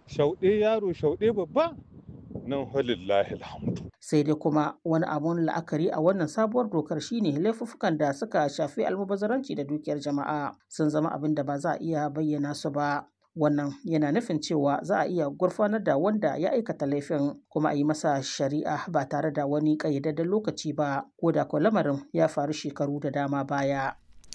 shauɗe yaro shauɗe babba nan halillahi alhamdu sai dai kuma wani abun la'akari a wannan sabuwar dokar shine laifuffukan da suka shafi almubazzaranci da dukiyar jama'a sun zama abin da ba za a iya bayyana su ba wannan yana nufin cewa za a iya gurfanar da wanda ya aikata laifin kuma a yi masa shari'a ba tare da wani ƙayyadadden lokaci ba ko da ko lamarin ya faru shekaru da dama baya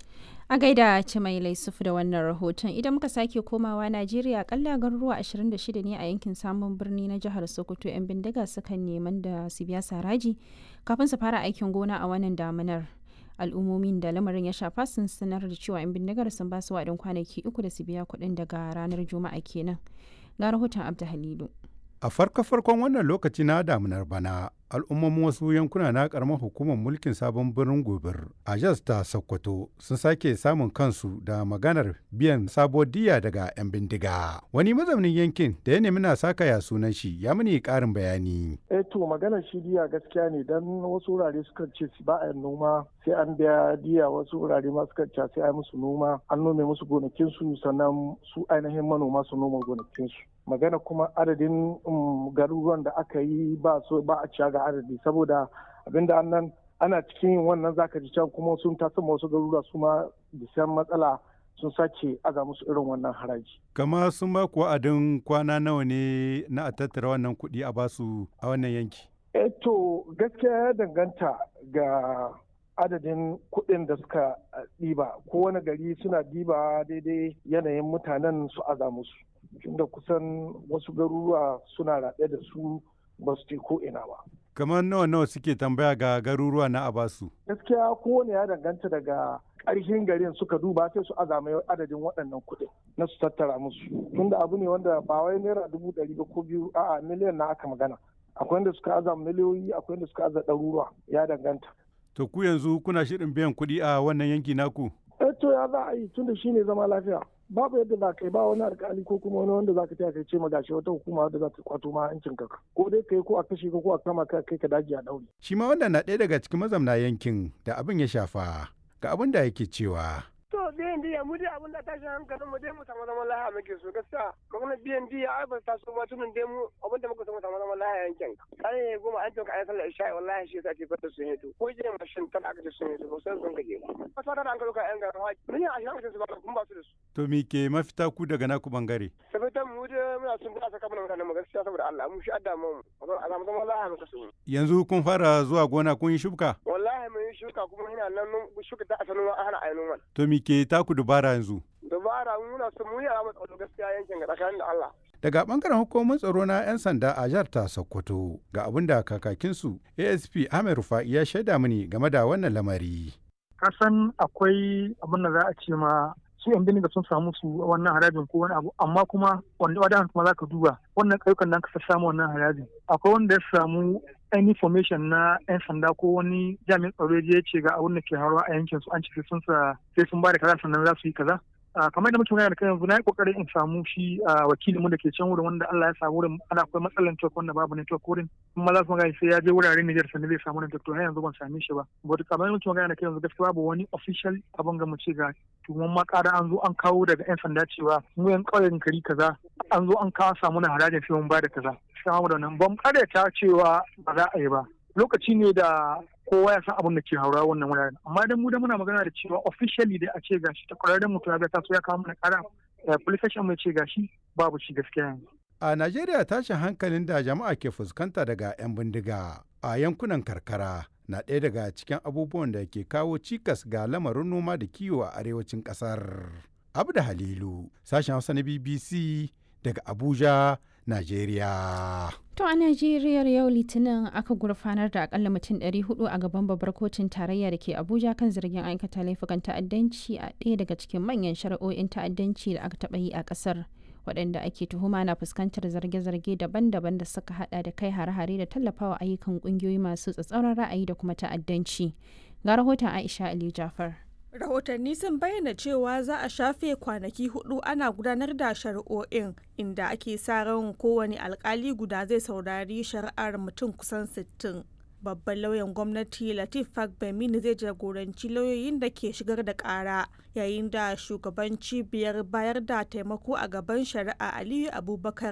A gaida mai Laisuf da wannan rahoton idan muka sake komawa Najeriya kalla garuruwa 26 ne a yankin samun birni na jihar Sokoto 'yan bindiga sukan neman da su biya saraji kafin su fara aikin gona a wannan damunar. Al'ummomin da lamarin ya shafa sun sanar da cewa 'yan bindigar sun ba su waɗin kwanaki uku da su biya kuɗin daga ranar Juma'a kenan. Ga rahoton Abda Halilu. A farko-farkon wannan lokaci na damunar bana, al'ummomin wasu yankuna na karamar hukumar mulkin sabon birnin gobir a jas ta sokoto sun sake samun kansu da maganar biyan sabuwar diya daga 'yan bindiga wani mazaunin yankin da ya nemi na saka ya sunan shi ya mini karin bayani eh to maganar shi diya gaskiya ne dan wasu wurare sukan ce ba a noma sai an biya diya wasu wurare ma sukan ce sai a musu noma an nome musu gonakinsu sannan su ainihin manoma su noma gonakinsu magana kuma adadin garuruwan da aka yi ba so ba a ciya ga adadi saboda abinda annan ana cikin yin wannan zaka ji can kuma sun taso wasu garuruwa su ma da matsala sun sake aza musu irin wannan haraji. Kama sun ba ku wa'adin kwana nawa ne na a tattara wannan kuɗi a basu a wannan yanki? Eh to gaskiya ya danganta ga adadin kuɗin da suka ɗiba kowane gari suna ɗiba daidai yanayin mutanen su aza musu. tunda kusan wasu garuruwa suna raɗe da su ba su ko ina ba. Kamar nawa nawa suke tambaya ga garuruwa na Abasu? Gaskiya kowane ya danganta daga ƙarshen garin suka duba sai su azama adadin waɗannan kuɗin na su tattara musu. Tunda abu ne wanda ba wai naira dubu ɗari ba ko biyu a'a miliyan na aka magana. Akwai wanda suka aza miliyoyi akwai wanda suka aza ɗaruruwa ya danganta. To ku yanzu kuna shirin biyan kuɗi a wannan yanki naku? Eh to ya za a yi tunda shi ne zama lafiya. babu yadda za ka yi ba wani alkali ko kuma wani wanda za ka taya kai ce magashi wata hukuma wadda za ta kwato ma hancin ka ko dai kai ko a kashe ka ko a kama ka kai ka daji a daure. shi ma wannan na ɗaya daga cikin mazamna yankin da abin ya shafa ga abin da yake cewa. to biyan diya mu dai abin da tashi hankalin mu dai mu samu zaman lahiya muke so gaskiya magana biyan diya ai ba ta so ba tunan dai mu abin da muka samu samu zaman lahiya yankin kan ne goma an tuka ayi sallar isha'i wallahi shi yasa ke fata sun hito ko je mashin kan aka ce sun hito ba sai sun kaje ba ba ta da an karuka yan garin haji mun yi a shi su ba kun ba su da su to mi ke mafita ku daga naku bangare sabitan mu dai muna sun fada saka mana mutanen mu gaskiya saboda Allah mu shi adda mu a samu zaman lahiya muka so yanzu kun fara zuwa gona kun yi shuka wallahi mun yi shuka kuma ina nan shuka ta asalin an hana ayi noman to mi ke taku dubara yanzu dubara muna son mu yi a matsalar gaskiya yankin ga tsakanin da Allah daga bangaren hukumar tsaro na 'yan sanda a jihar ta sokoto ga abin da kakakinsu asp ahmed rufa'i ya shaida mini game da wannan lamari kasan akwai abin da za a ce ma su yan biniga sun samu su wannan harajin ko wani abu amma kuma wanda wadan kuma za ka duba wannan ƙauyukan da ka samu wannan harajin akwai wanda ya samu any information na 'yan sanda ko wani jami'in tsaro ya ce ga abin da ke haruwa a yankin su an ce sun sa sai sun ba da kaza sannan za su yi kaza kamar da mutum da kai yanzu na yi kokarin in samu shi wakilinmu da ke can wurin wanda Allah ya samu wurin ana akwai matsalar network wanda babu network wurin kuma za su magana sai ya je wuraren Niger sannan zai samu network to har yanzu ban same shi ba but kamar da mutum da kai yanzu gaskiya babu wani official abin ga mu ce ga tuwon ma ƙara an zo an kawo daga 'yan sanda cewa mu yan ƙauyen kari kaza an zo an kawo samu na harajin sai mun ba da kaza sai mu da nan ban ta cewa ba za a yi ba lokaci ne da kowa ya san abin da ke haura wannan wuraren amma dan mu da muna magana da cewa officially da a ce gashi ta kwararren mutum ya taso ya kawo mana kara police station mai ce gashi babu shi gaskiya yanzu a Najeriya tashin hankalin da jama'a ke fuskanta daga 'yan bindiga a yankunan karkara na ɗaya daga cikin abubuwan da ke kawo cikas ga lamarin noma da kiwo a arewacin ƙasar. Abda Halilu, sashen Hausa na BBC daga Abuja, Najeriya. To a Najeriya yau Litinin aka gurfanar da akalla mutum 400 a gaban babbar kotun tarayya da ke Abuja kan zargin aikata laifukan ta'addanci a ɗaya daga cikin manyan shari'o'in ta'addanci da aka taɓa yi a ƙasar. waɗanda ake tuhuma na fuskantar zarge-zarge daban-daban da suka hada da kai hare-hare da tallafawa ayyukan ƙungiyoyi masu tsatsauran ra'ayi da kuma ta'addanci. Ga rahoton Aisha Ali Jafar. rahotanni sun bayyana cewa za a shafe kwanaki hudu ana gudanar da shari'o'in inda ake sa ran kowane alkali guda zai saurari shari'ar mutum kusan 60 babban lauyan gwamnati latif fagbemini zai jagoranci lauyoyin da ke shigar da kara yayin da shugaban cibiyar bayar da taimako a gaban shari'a aliyu abubakar